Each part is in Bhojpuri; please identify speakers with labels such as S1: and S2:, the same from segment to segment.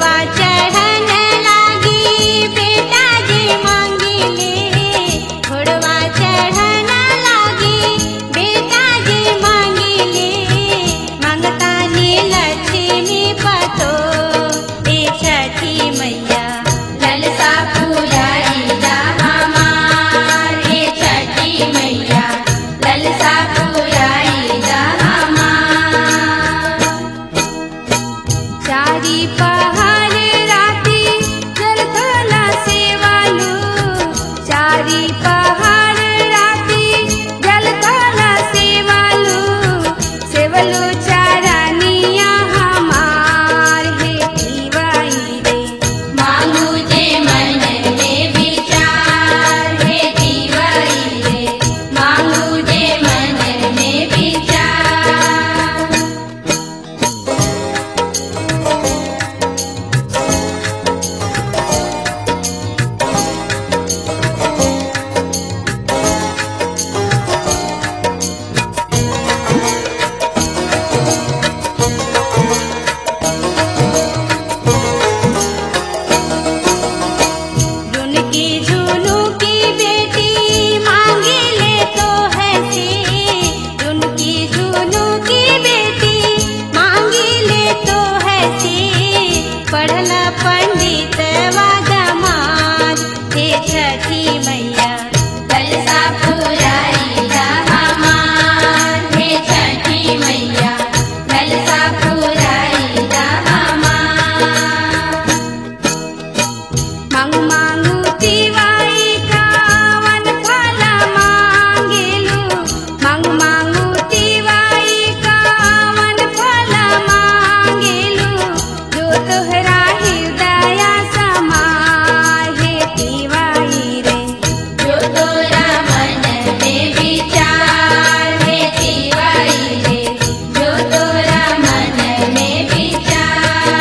S1: घोड़वा चढ़न लागी बेटा जी मांगिले घोड़वा चढ़न लागी बेटा जी मांगिले मंगता नी लक्ष्मी पतो ए छठी मैया ललसा पुराई दा हमार हे छठी मैया ललसा पुराई दा हमार चारी पहाड़ राती जलथला सेवालू चारी पहाड़ राती जलथला सेवालू सेवलू चारानिया हमार हे दीवाई रे मांगू जे मन में विचार हे दीवाई रे मांगू जे मन में विचार रुनकी झुनू की बेटी मांगी ले तो है से रुनकी झुनू की बेटी मांगी ले तो है से पढ़ला पंडित वादमार हे छठी मैया कलसा पुराई दा हमार हे छठी मैया कलसा पुराई दा हमार मांगू मांगू तिवाई कावन फला मांगेलू मांगू मांगू तिवाई कावन फला मांगेलू जो तोहरा हृदय समाय हे तिवाई रे जो तोरा मन में विचार हे तिवाई रे जो तोरा मन में विचार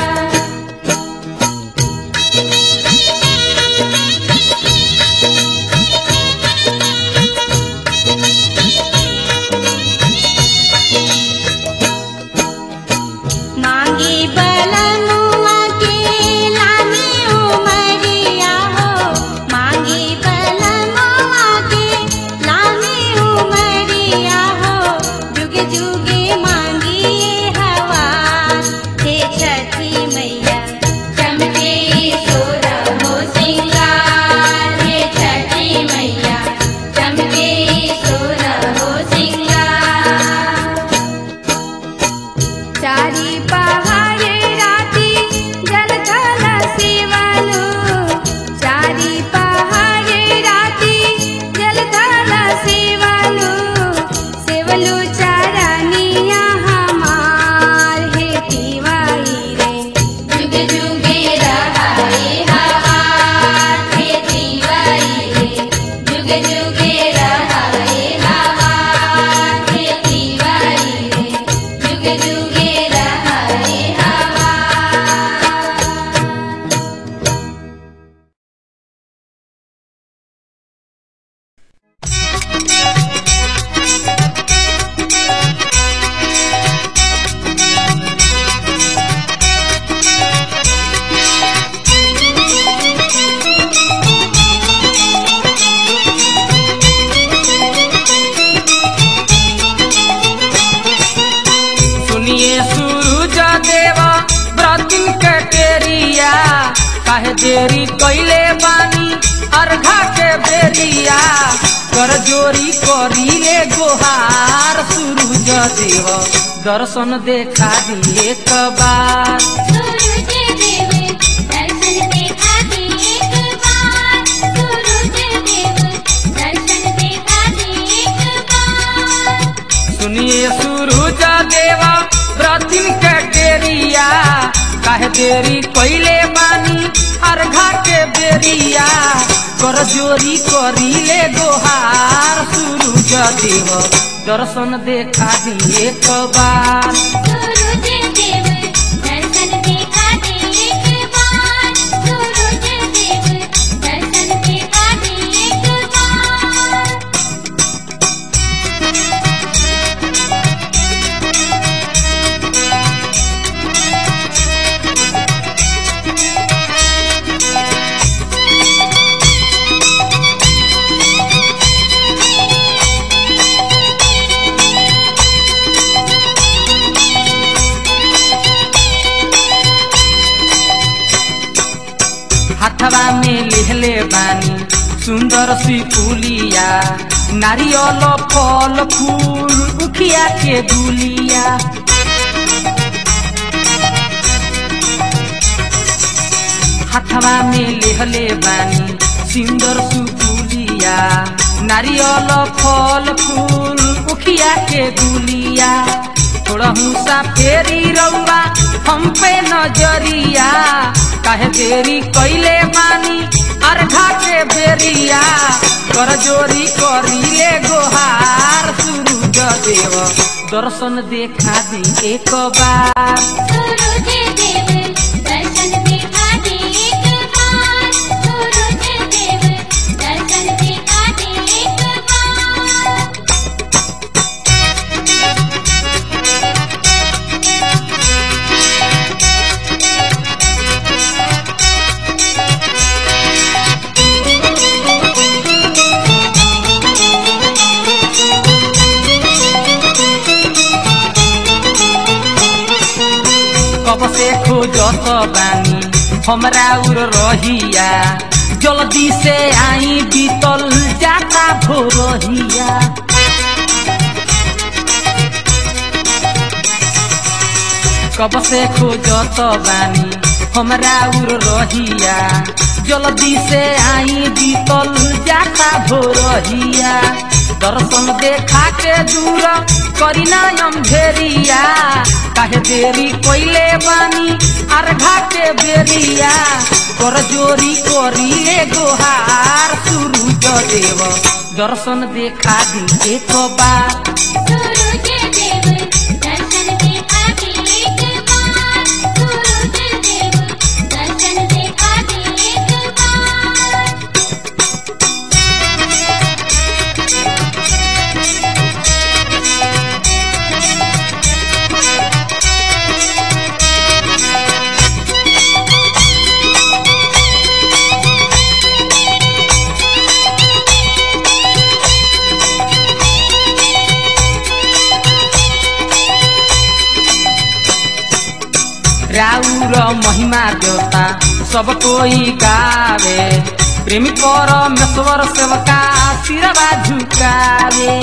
S1: मांगी बलमुआ के लामी उमरिया हो मांगी बलमुआ के लामी उमरिया हो जुगे जुगे मांगी ये हवा हे छठी मैया चमके सोरा हो सिंगार हे छठी मैया चमके सोरा हो सिंगार चारी पहाड़ राती जलथल सेवलू चारी पहाड़ राती जलथल सेवलू सेवलू चारानिया हमार हे तिवाई रे जुग जुगे रहाए हवार हे तिवाई रे जुग जुगे रहाए हवार हे तिवाई रे जुग जुगे रहाए हवार
S2: सुनिए सूरज देवा व्रतिन के टेरिया काहे देरी कैले बानी अर्घा के बेरिया कर जोरी करीले गोहार सूरज देव दर्शन देखा दिए एक बार
S1: सूरज देव दर्शन देखा दे एक बार सूरज देव दर्शन देखा दे एक बार
S2: सुनिए सूरज देवा व्रतिन के टेरिया काहे देरी कैले बानी अर्घा के बेरिया कर जोरी करीले गोहार सूरज देव दर्शन देखा दिए एक बार
S1: सूरज देव दर्शन देखा दे एक बार सूरज देव दर्शन देखा दे एक बार
S2: सुनिए हाथवा में लेहले बानी सुंदर सी पुलिया नारियल फल फूल उखिया के दुलिया हाथवा में लेहले बानी सुंदर सुपुलिया नारियल फल फूल उखिया के दुलिया थोड़ा हुसा फेरी रउआ हम पे नजरिया काहे देरी कैले बानी अर्घा के बेरिया कर जोरी करिले गोहार सूरज देव दर्शन देखा दी एक बार
S1: सूरज देव दर्शन दिखा दे एक बार सूरज देव दर्शन दिखा दे एक बार
S2: कब से खोजत बानी हमरा उर रहिया जल्दी से आई बीतल जाता भोरहिया कब से खोजत बानी हमरा उर रहिया जल्दी से आई बीतल जाता भोरहिया दर्शन देखा के दूर करीना अंधेरिया काहे देरी कोइले बानी अर्घा के बेरिया कर जोरी करिले गोहार सूरज देव दर्शन देखा दी एक बार
S1: सूरज देव दर्शन दिखा दे एक बार सूरज देव दर्शन दिखा दे एक बार
S2: राउर महिमा देवता सब कोई गावे प्रेमी परमेश्वर सेवका सिरवा झुकावे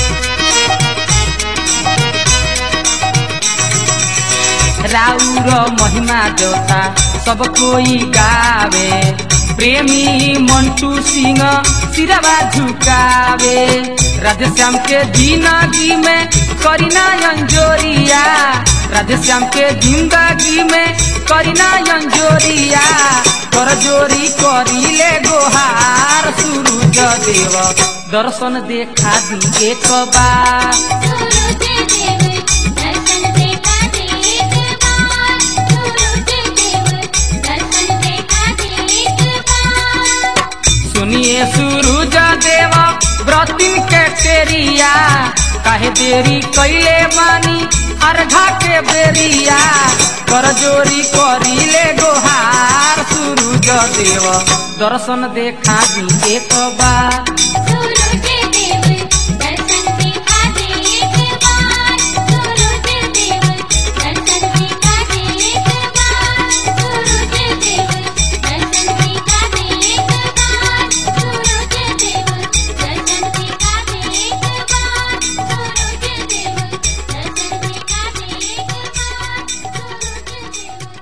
S2: राउर महिमा देवता सब कोई गावे प्रेमी मंटू सिंह सिरवा झुकावे राधेश्याम के जिंदगी में करीना अंजोरिया राधेश्याम के जिंदगी में करीना अंजोरिया कर जोरी करिले गोहार सूरज देव दर्शन देखा दी एक बार
S1: सूरज देव दर्शन दिखा दे एक बार सूरज देव दर्शन दिखा दे एक बार
S2: सुनिए सूरज देव व्रतिन के टेरिया काहे देरी कैले बानी अर्घा के बेरिया कर जोरी करिले गोहार सूरज देव दर्शन देखा दी एक बार
S1: सूरज देव दर्शन दिखा दे एक बार सूरज देव दर्शन दिखा दे एक बार सूरज देव दर्शन दिखा दे एक बार सूरज देव दर्शन दिखा दे एक बार सूरज देव दर्शन दिखा दे एक बार सूरज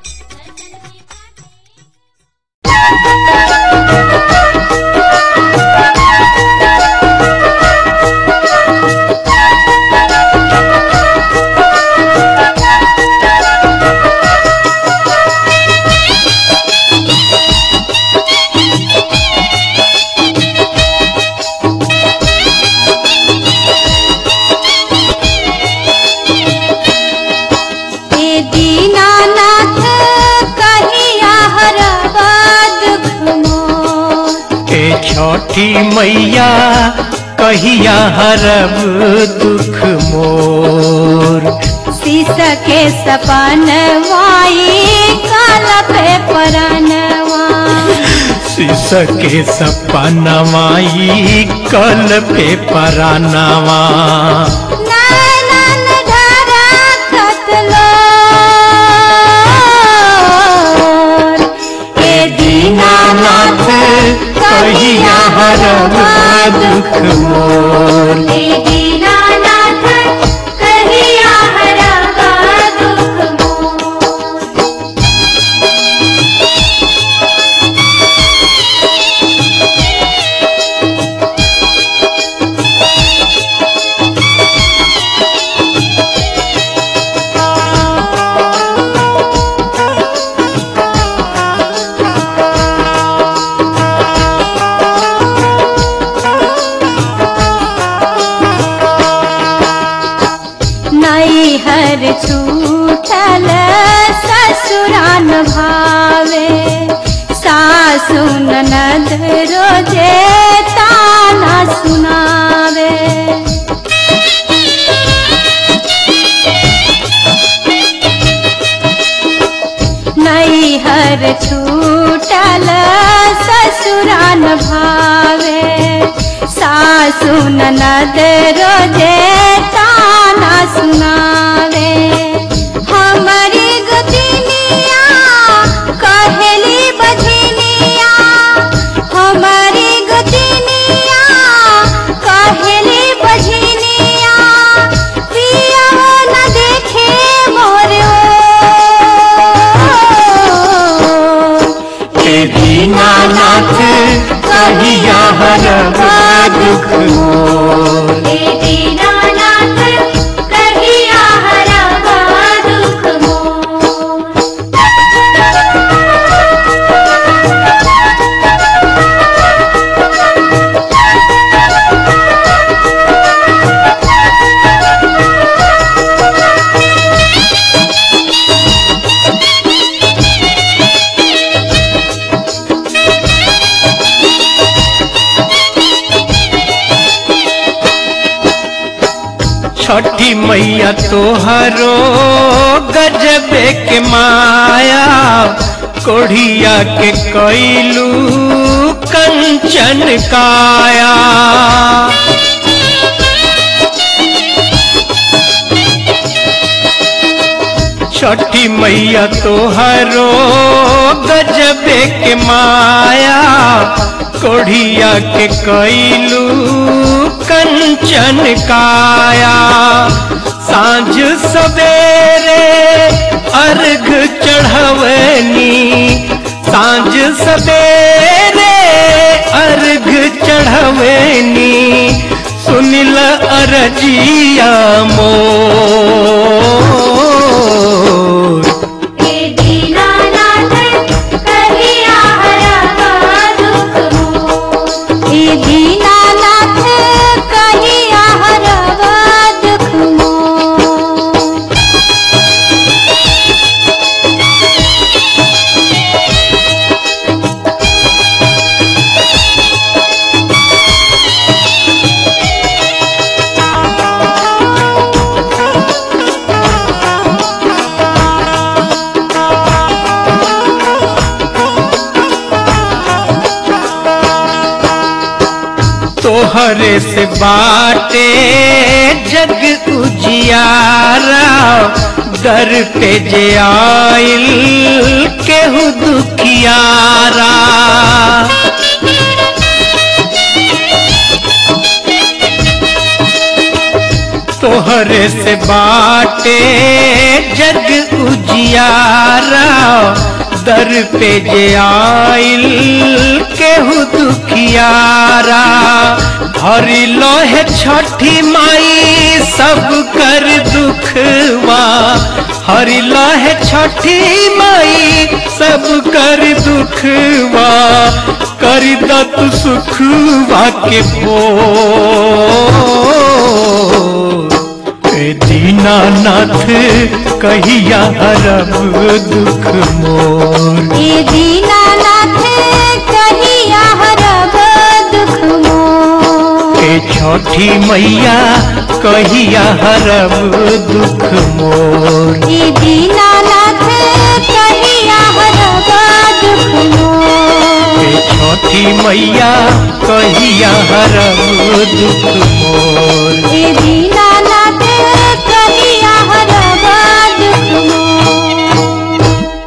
S1: देव दर्शन दिखा दे
S3: हे दीनानाथ कहिया हरबा दुख मोर
S4: हे छठी मैया कहिया हरब दुख मोर
S3: शीश के सपन वाई काल पे परनवा
S4: शीश के सपनवाई कल पे परानवा
S3: नैनन धरा कतलो हे दीनानाथ भावे सासु ननद रोजे ताना सुनावे नैहर छूटल ससुरान भावे सासु ननद रोजे ताना सुनावे हमारी गुदिनिया कहेली बझनिया हमारी गुदिनिया कहेली बझनिया पिया न देखे मोर
S4: हे दीनानाथ कहिया हरब दुख मोर
S1: दीनानाथ कहिया हरवा दुख मोर
S4: छठी मैया तोहरो गजबे के माया कोढ़िया के कैलू कंचन काया छठी मैया तोहरो गजबे के माया कोढ़िया के कैलू कंचन काया सांझ सवेरे अर्घ चढ़वनी सांझ सवेरे अर्घ चढ़वनी सुनिल अरजिया मोर
S1: दीनानाथ कहिया हरवा दुख मोर
S3: ए दीनानाथ कहिया हरवा दुख मोर
S4: तोहरे से बाटे जग उजियारा दर पे जे आइल केहू दुखियारा तोहरे से बाटे जग उजियारा दर पे जे आइल केहू दुखियारा हरि लोहे छठी माई सब कर दुखवा हरि लोहे छठी माई सब कर दुखवा कर दत सुखवा के भोर हे दीनानाथ कहिया हरब दुख मोर
S3: ए दीनानाथ कहिया हरब दुख मोर
S4: हे छठी मैया कहिया हरब दुख मोर
S3: ए दीनानाथ कहिया हरब दुख मोर
S4: हे छठी मैया कहिया हरब दुख मोर
S3: ए दीनानाथ कहिया हरब दुख मोर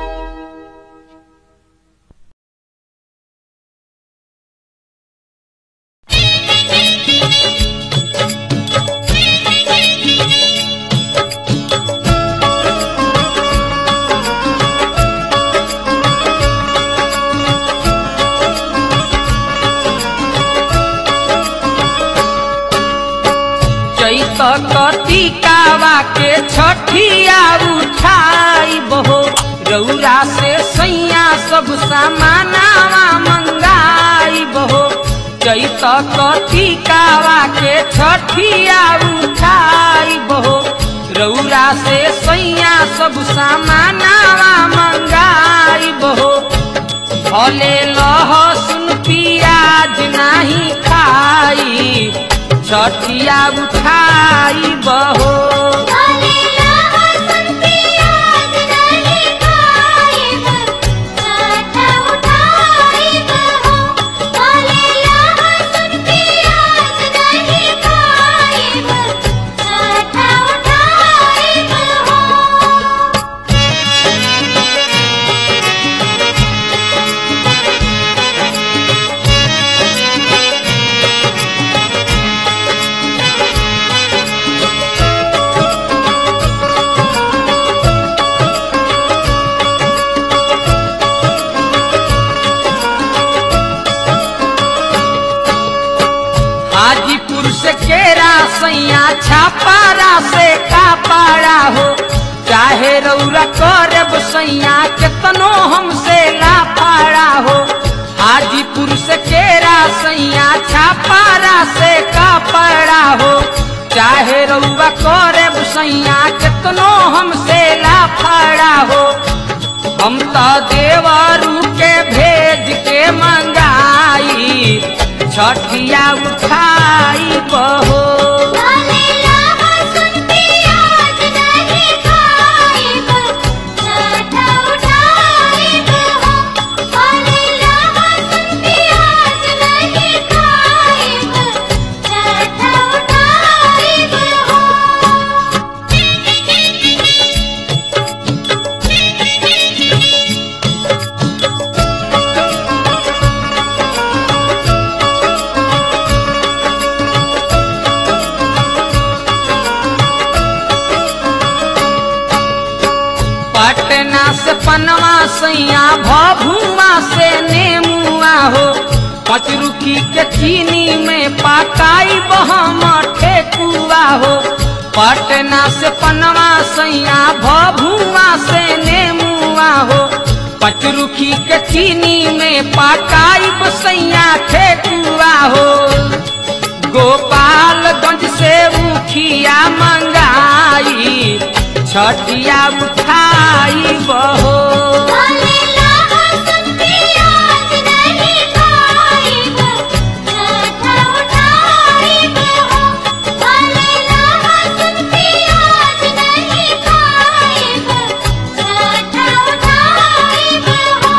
S2: चैत कतिकावा के छठिया उठाई बहो रौरा से सैया सब सामानावा मंगाई बहो चैत कतिकावा के छठिया उठाई बहो रौरा से सैया सब सामानावा मंगाई बहो भले लहसुन पियाज नहीं खाई छठिया उठाई बहो
S1: भले लहसुन प्याज नहीं खाइब छठ उठाइब हो भले लहसुन प्याज नहीं खाइब छठ उठाइब हो
S2: हाजीपुर से केरा सैया छापारा से कापाड़ा हो चाहे रौरा करब सैया केतनो हमसे लाफाड़ा हो हाजीपुर से केरा सैया छापारा से कापाड़ा हो चाहे रौरा करब सैया केतनो हमसे लाफाड़ा हो हम तो देवरू के भेज के मंगाई छठिया उठाई बहो
S1: भले लहसुन प्याज नहीं खाइब छठ उठाइब हो भले लहसुन प्याज नहीं खाइब छठ उठाइब हो
S2: पटना से पनवा सैया भभुआ से नेमुआ हो पचरुखी के चीनी में पकाई बहम ठेकुआ हो पटना से पनवा सैया भभुआ से नेमुआ हो पचरुखी के चीनी में पकाई बसैया ठेकुआ हो गोपालगंज से मुखिया मंगाई छठिया उठाई बहो
S1: भले लहसुन प्याज नहीं खाइब छठ उठाइब हो भले लहसुन प्याज नहीं खाइब छठ उठाइब हो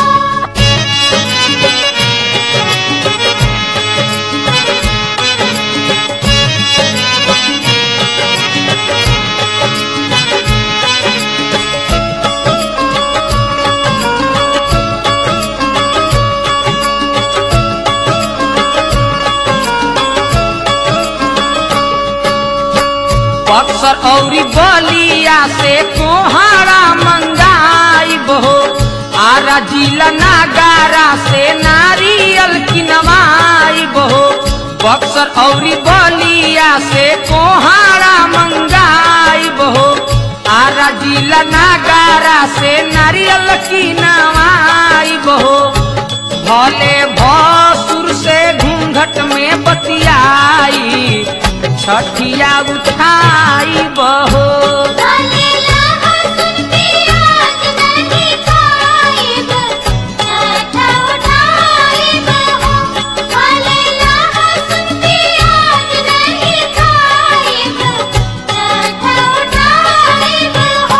S2: बक्सर औरी बलिया से कोहारा मंगाई बहो आरा जिला नागारा से नारियल किनवाई बहो बक्सर औरी बलिया से कोहारा मंगाई बहो आरा जिला नागारा से नारियल किनवाई बहो भले भसुर से घूंघट में बतियाई छठिया उठाई बहो
S1: भले लहसुन प्याज नहीं खाइब छठ उठाइब हो भले लहसुन प्याज नहीं खाइब छठ उठाइब हो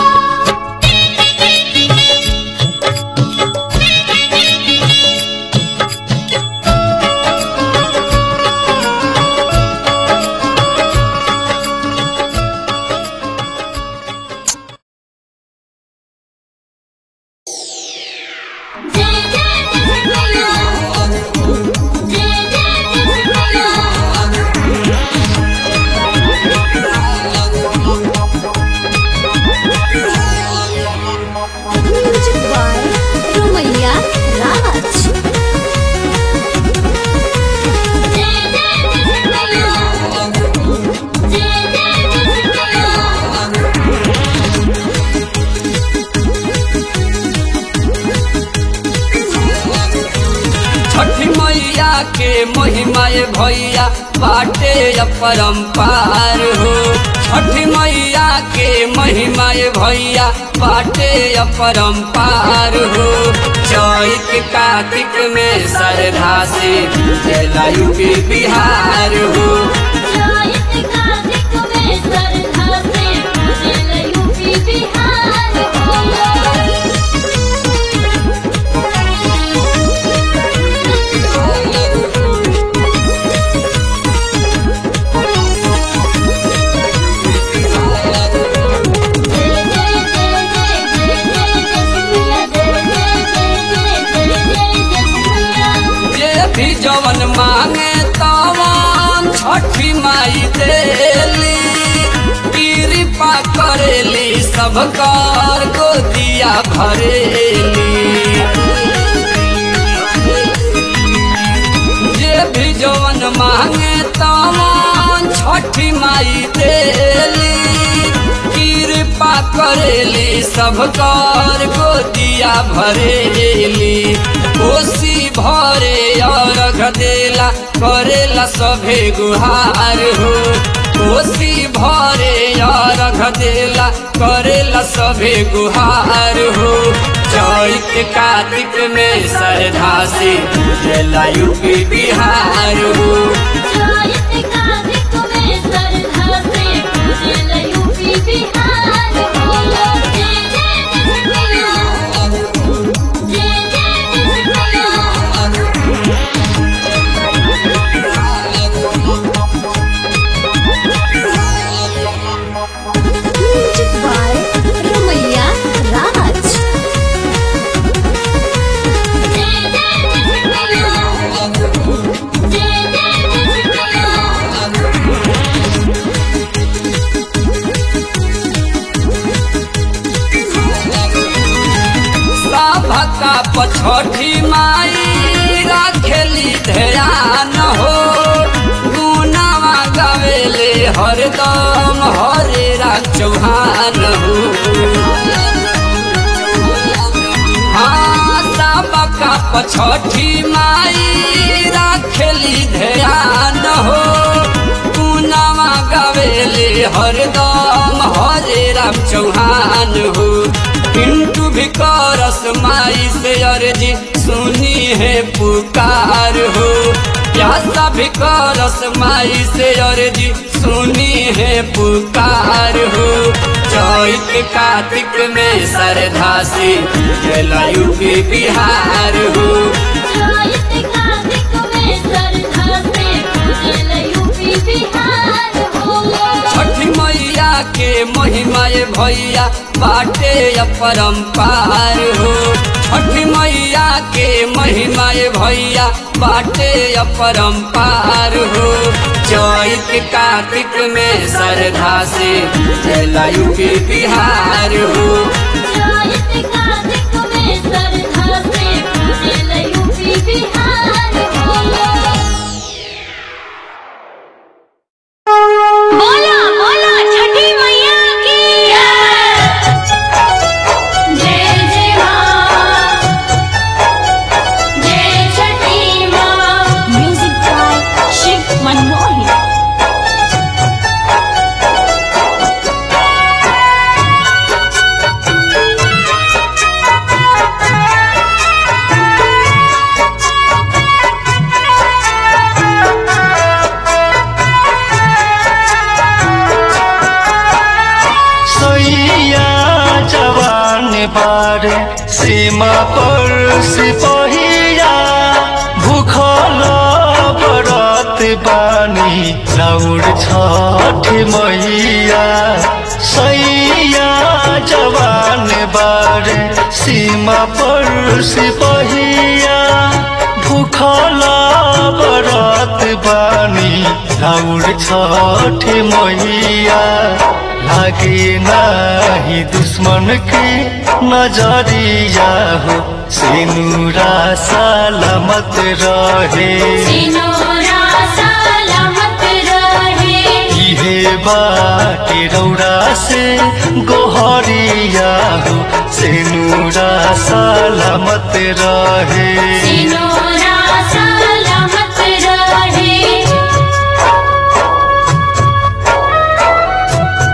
S1: जय जय मैया जय जय मैया
S3: म्यूजिक बाय रुमैया राज
S1: जय जय मैया जय जय मैया
S5: छठी मैया के महिमा भैया बाटे अपरंपार हो छठी मैया के महिमा ये भैया बाटे अपरंपार हो चैत कार्तिक में श्रद्धा से जला यूपी बिहार हो
S1: जायत कार्तिक में श्रद्धा से पूजल यूपी बिहार
S5: जे भी जवन मांगे तवन छठी माई देली कृपा करेली सब कर गोदिया भरेली जे भी जवन मांगे तवन छठी माई देली कृपा करेली सब कर गोदिया भरेली कोसी भरे अर्घ देला करेला सभे गुहार हो कोसी भरे अर्घ देला करेला सभे गुहार हो चैत कार्तिक में श्रद्धा से जला यूपी बिहार हो
S3: म्यूजिक बाय रमैया राज
S5: सभका पछठी माई राखेली ध्यान हो गुनावा गावेले हरदम हरे राम चौहान हो हाँ सबका पछठी माई राखेली ध्यान हो गुनावा गावेले हरदम हरे राम चौहान हो पिंटू भी करस माई से अर्जी सुनी है पुकार हो प्यासा भी करस माई से अर्जी सुनी है पुकार हो चैत कार्तिक में श्रद्धा से जला यूपी बिहार हो छठी मैया के महिमा ये भैया बाटे अपरंपार हो छठी मैया के महिमा ये भैया बाटे अपरंपार हो चैत कार्तिक में श्रद्धा से जला यूपी बिहार हो
S1: बोला बोला छठी मैया की जय जय माँ जय छठी माँ
S3: म्यूजिक बाय शिव मनमोहन
S4: सैया जवान बारे सीमा पर सिपहिया भूखल बरत बानी राउर छठ मैया सैया जवान बारे सीमा पर सिपहिया भूखल बरत बानी राउर छठ मैया लागे नाही दुश्मन के नजरिया हो सिनुरा सलामत रहे
S1: सिनोरा सलामत रहे
S4: इहे बाटे रौरा से गोहरिया हो सिनुरा सलामत रहे
S1: सिनोरा सलामत रहे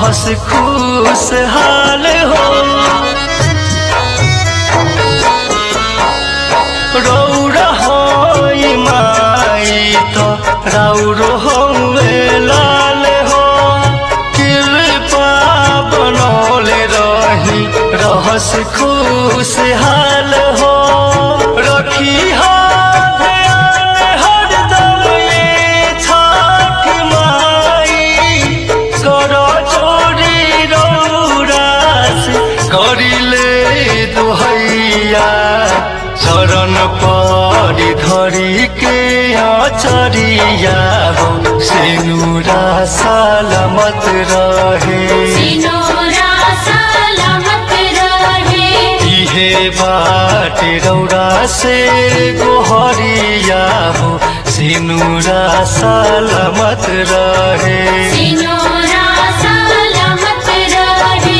S4: रहस खुशहाल हो रौरा होई माई तो राउरो हौवे लाल हो कृपा बनौले रही रहस खुशहाल हो रखी ध्यान हरदम ये छठ माई कर चोरी रौरास करिले दुहैया चरण परी धरी के अचरिया हो सिनुरा सलामत रहे
S1: सिनोरा सलामत रहे
S4: इहे बाटे रौरा से गोहरिया हो सिनुरा सलामत रहे
S1: सिनोरा सलामत रहे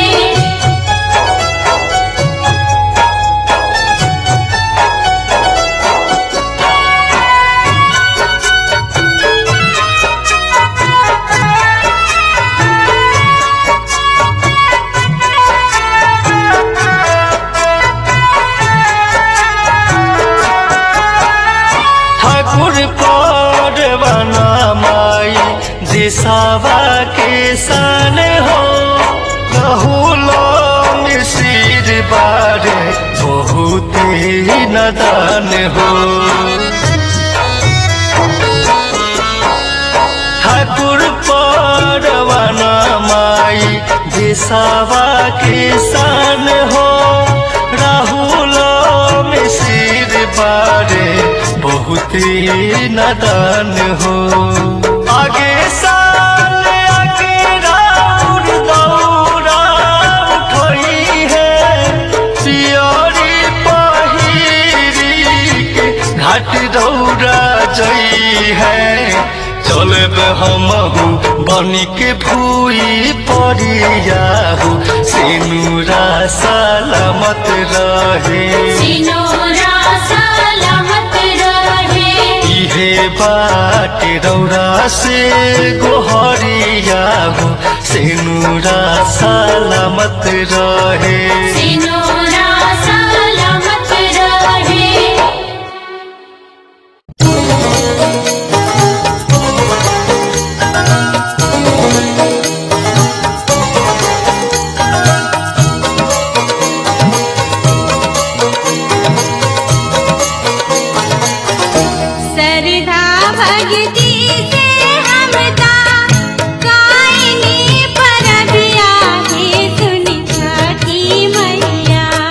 S4: ठाकुर परवाना माई दिशावा के सन हो कहूलो मिसिर बारे बहुत ही नदान हो ठाकुर परवाना माई दिशावा के सन हो राहुल मिसिर बारे बहुत ही नदान हो आगे साल आगे राउर दौरा उठई है पियरी पहिरी के घाट दौरा जई है चलब हमहू बनी के भूई परियाहू सिनुरा सलामत रहे
S1: सिनोरा सलामत रहे
S4: इहे बाटे रौरा से गोहरिया हो सिनुरा सलामत रहे
S1: सिनोरा सलामत रहे
S3: सरधा भक्ति से हमदा कायनी परबिया हे सुनि छठी मैया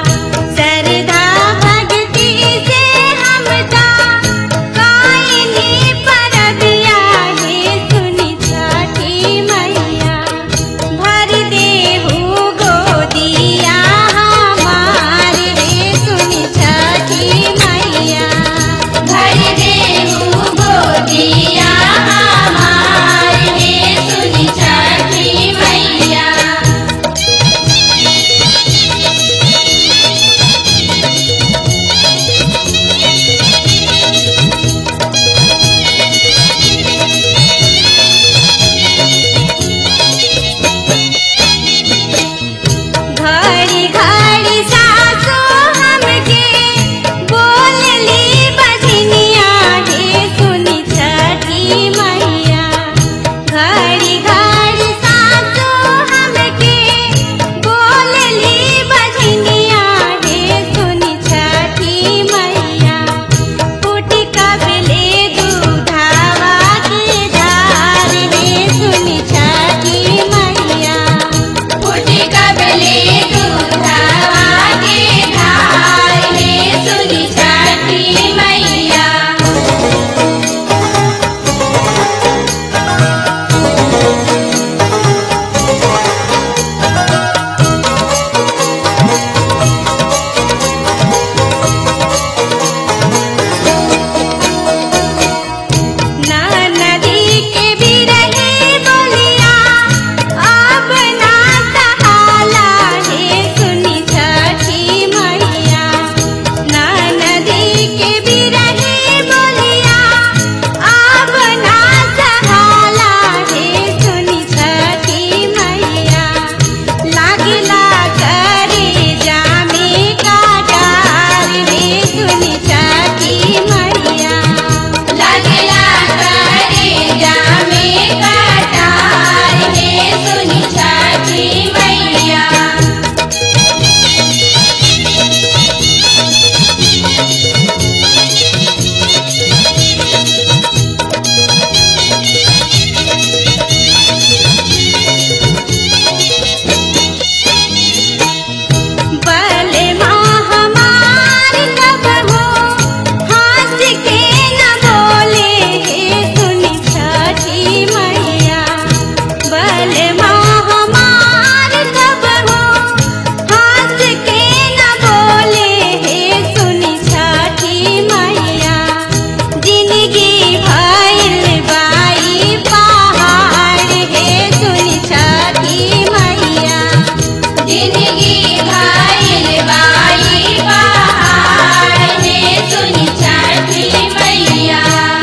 S1: जिंदगी भाईल बाई बहार ने सुनी छठी मैया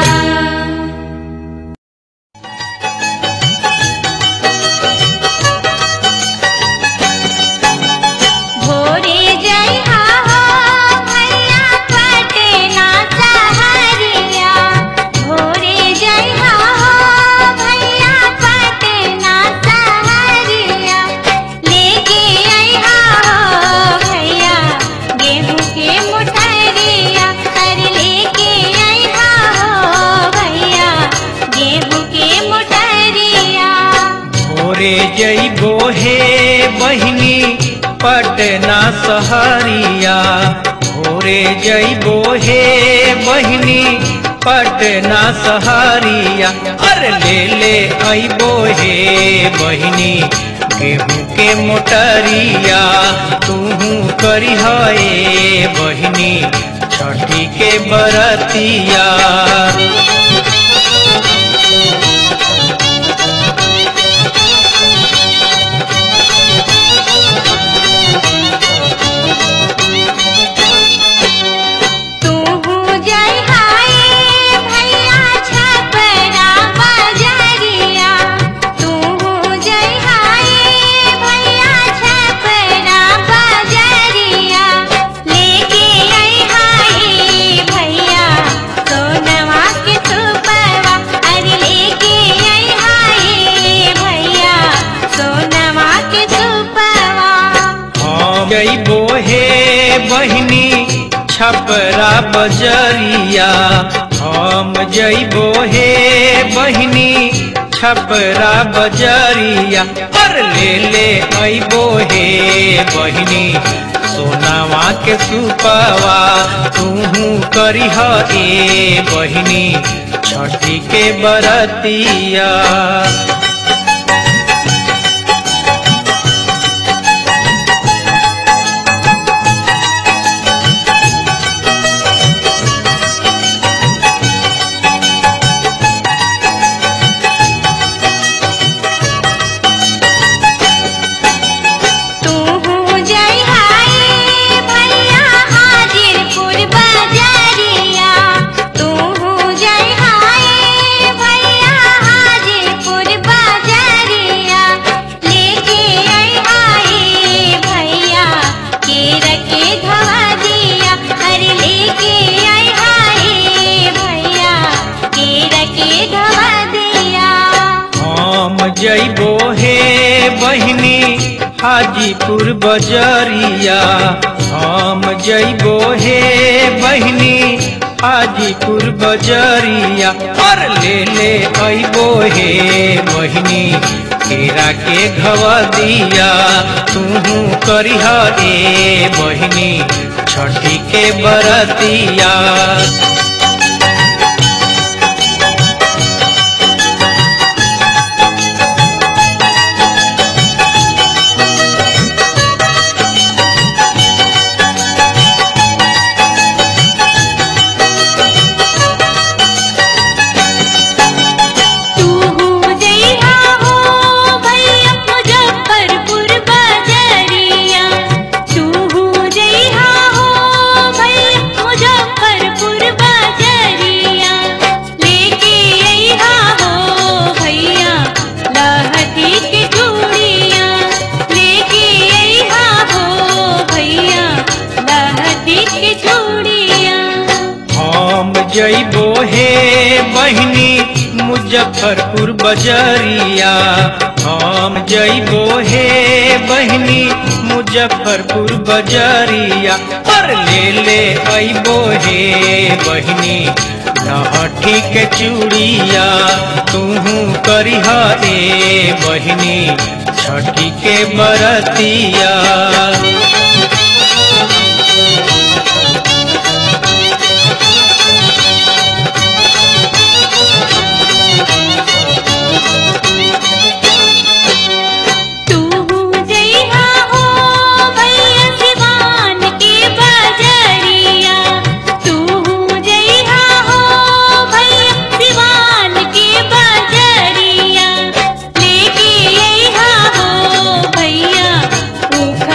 S3: भोरे जय हो भैया पटना सहरिया भोरे जय हो भैया पटना सहरिया लेके अइहा हो भैया गेहूं के मुठरिया कर लेके अइहा हो भैया गेहूं के मुठरिया
S2: भोरे जइबो हे बहिनी पटना सहरिया भोरे जइबो हे बहिनी पटना सहरिया अरे ले ले अइबो हे बहिनी गेहूं के मोटरिया तूहू करी हे बहिनी छठी के बरतिया
S3: तू जय हाय भैया छपरा बजरिया तू जय हाय भैया छपरा बजरिया लेके आई हाय भैया सोनवा के सुपवा अरे लेके आई हाय भैया सोनवा के सुपवा
S2: हम जइबो हे बहिनी छपरा बजरिया हम जइबो हे बहिनी छपरा बजरिया और ले ले अइबो हे बहिनी सोनावा के सुपवा तूहू करी ए बहिनी छठी के बरतिया
S3: तू जय हाय भैया हाजिरपुर बजरिया तू जय हाय भैया हाजिरपुर बजरिया लेके आई हाय भैया केर के धवा दिया अरे लेके आई हाय भैया केर के धवा दिया
S2: हम जइबो हे बहिनी हाजीपुर बजरिया हम जइबो हे बहिनी हाजीपुर बजरिया और ले ले अइबो हे बहिनी केरा के घवा दिया तूहू करिह ए बहिनी छठी के बरतिया
S3: तू जइहा हो भैया मुजफ्फरपुर बजरिया तू जइहा हो भैया मुजफ्फरपुर बजरिया लेके अइहा हो भैया लहठी के चूड़िया लेके अइहा हो भैया लहठी के चूड़िया
S2: हम जइबो हे बहिनी मुजफ्फरपुर बजरिया हम जइबो हे बहिनी मुजफ्फरपुर बजरिया और ले ले अइबो हे बहिनी लहठी के चूड़िया तूहू करिह ए बहिनी छठी के बरतिया
S3: तू जइहा हो भैया सिवान के बजरिया तू जइहा हो भैया सिवान के बजरिया लेके अइहा हो भैया ऊख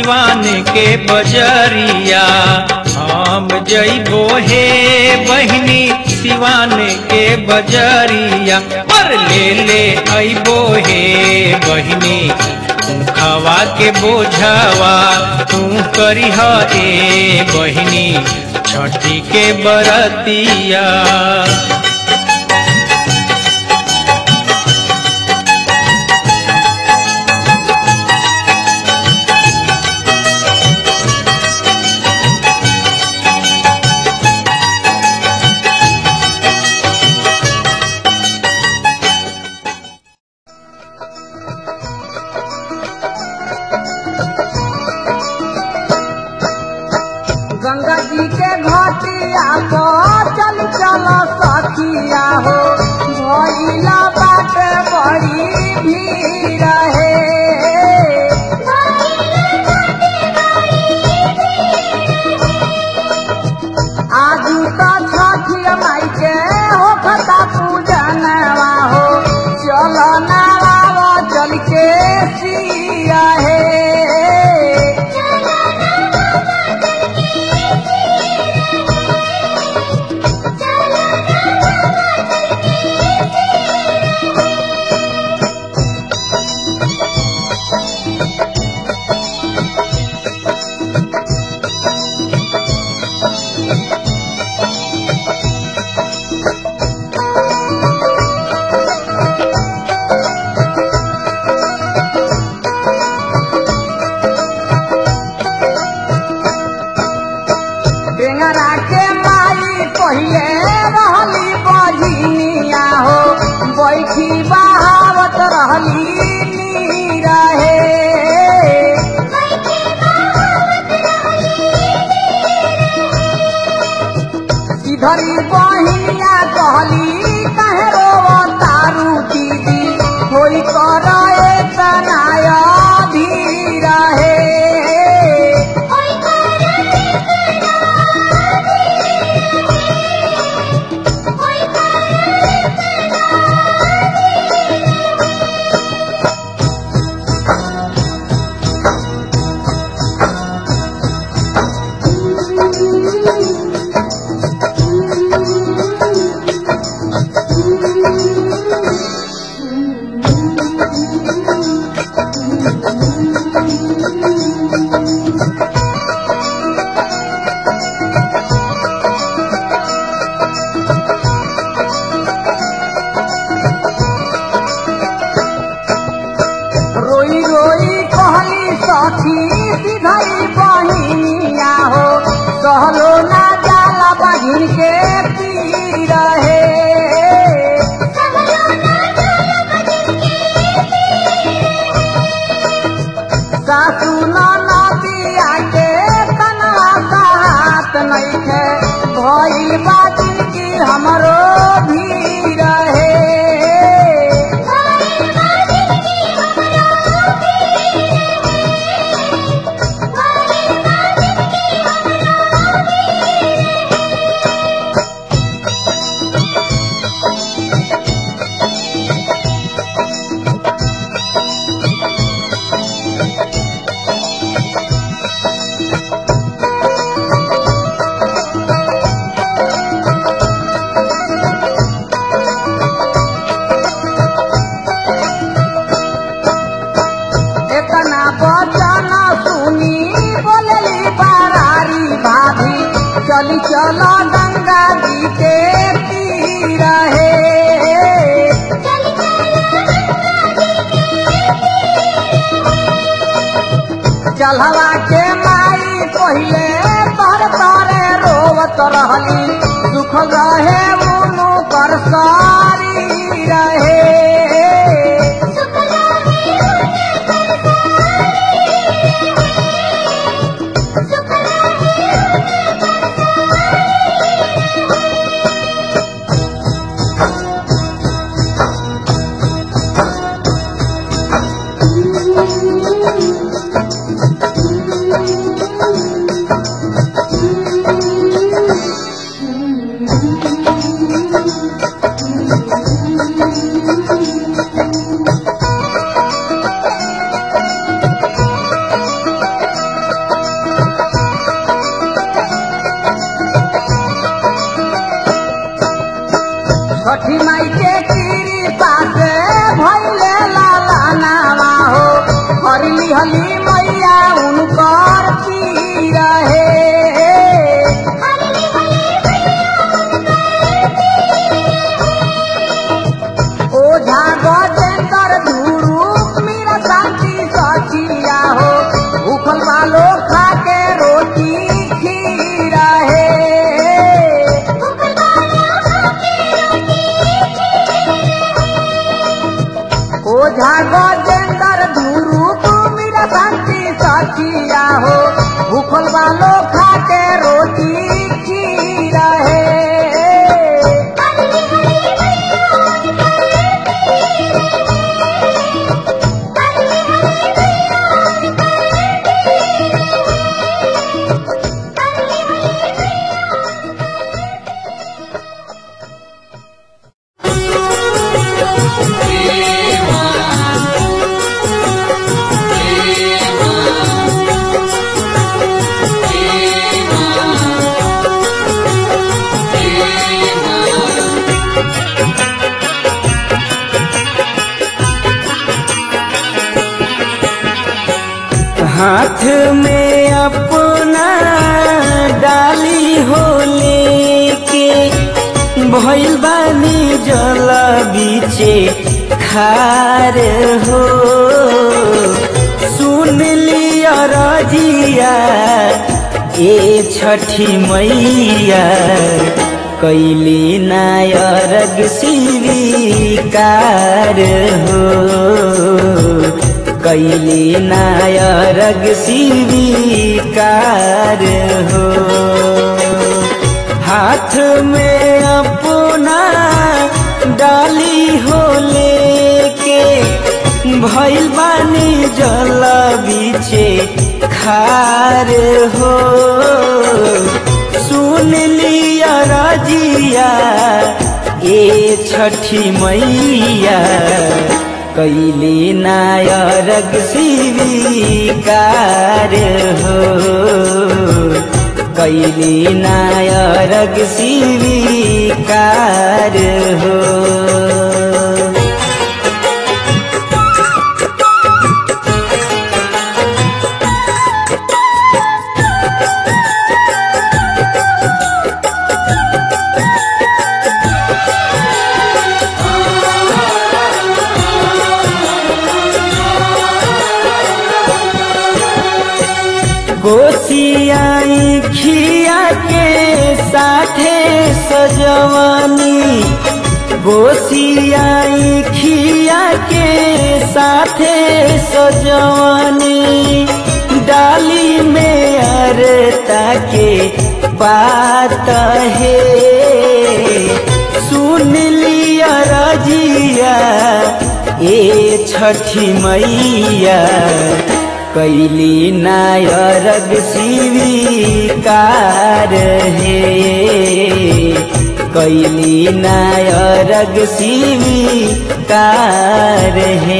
S2: सिवान के बजरिया हम जइबो हे बहिनी सिवान के बजरिया पर ले ले अइबो हे बहिनी खवा के बोझावा तू करिह ए बहिनी छठी के बरतिया
S6: गंगा जी के घाटिया पर चल चल सखिया हो भइला बाटे बड़ी भीड़ है आजू तो छठिया माई के हो खता पूजनवा हो चल नारावा चल के सिया है टेंगरा के माई पहिले रहली बझिनिया हो बैठी बहावत रहली नीरा हे इधरी बहिनिया कहली कहे रो तारू दीदी होई कर तनाय धीरा हे रोई रोई कहली सखी सिधई बहिनिया हो कहलो ना जाला बहिन के पीर हे सासू नदिया के कनवा का हाथ नइखे भइल बाजी की हमरो भीर हे एतना बचन सुनी बोलली बारारी भाभी चली चल गंगा जी के तीर हे चलवा के माई पहिले तर तरे रोवत रहली दुख रहे उनु कर सारी रहे
S1: Thank you.
S7: हाथ में अपना डाली हो लेके भइल बानी जल बीचे खार हो सुन लिया रजिया ए छठी मैया कैली नायरग स्वीकार हो कैली नायरग स्वीकार हो हाथ में अपना डाली हो लेके भइल बानी जल बीचे खार हो सुन लिया रजिया ए छठी मैया कैली नायरग स्वीकार हो कैली नायरग स्वीकार हो गोसियाई खिया के साथे सजवानी गोसियाई खिया के साथे सजवानी डाली में अरता के बात है सुन लिया रजिया ए छठी मैया कैली नायरग स्वीकार हे कैली नायरग स्वीकार हे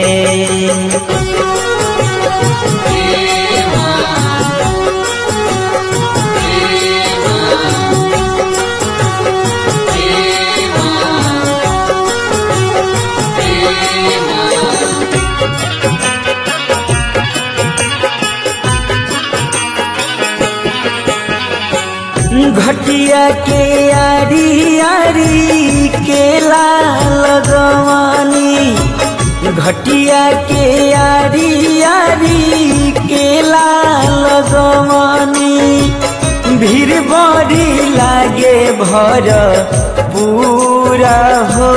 S7: घटिया के आरी आरी केला लगवानी घटिया के आरी आरी केला लगवानी भीड़ बड़ी लागे भर पूरा हो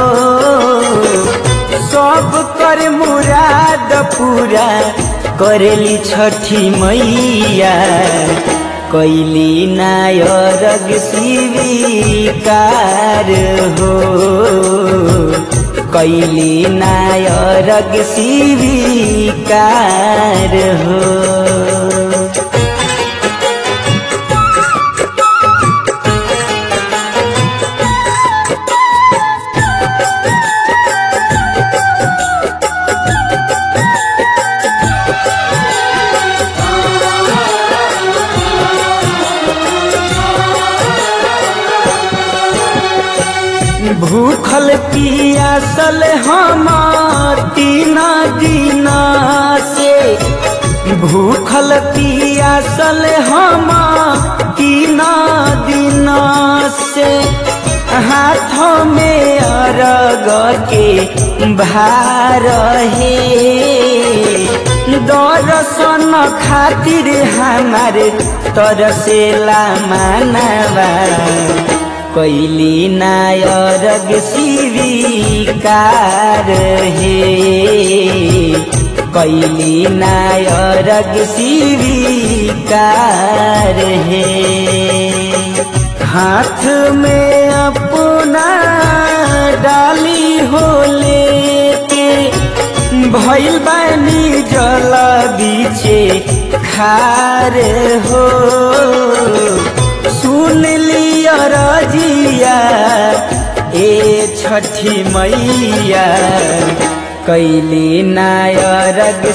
S7: सब कर मुराद पूरा करेली छठी मैया कैली नायरग स्वीकार हो कैली नायरग स्वीकार हो भूखल पियासल हम तीन दिन से भूखल पियासल हम तीन दिन से हाथों में अरग के भार है दर्शन खातिर हमारे तरसेला मानवा कैली नायरग स्वीकार हे कैली नायरग स्वीकार हे हाथ में अपना डाली हो लेके भइल बानी जल बीचे खार हो सुन लिया रजिया ए छठी मैया कैली नायरग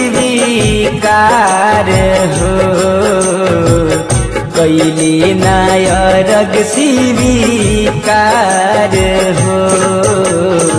S7: स्वीकार हो कैली नायरग स्वीकार हो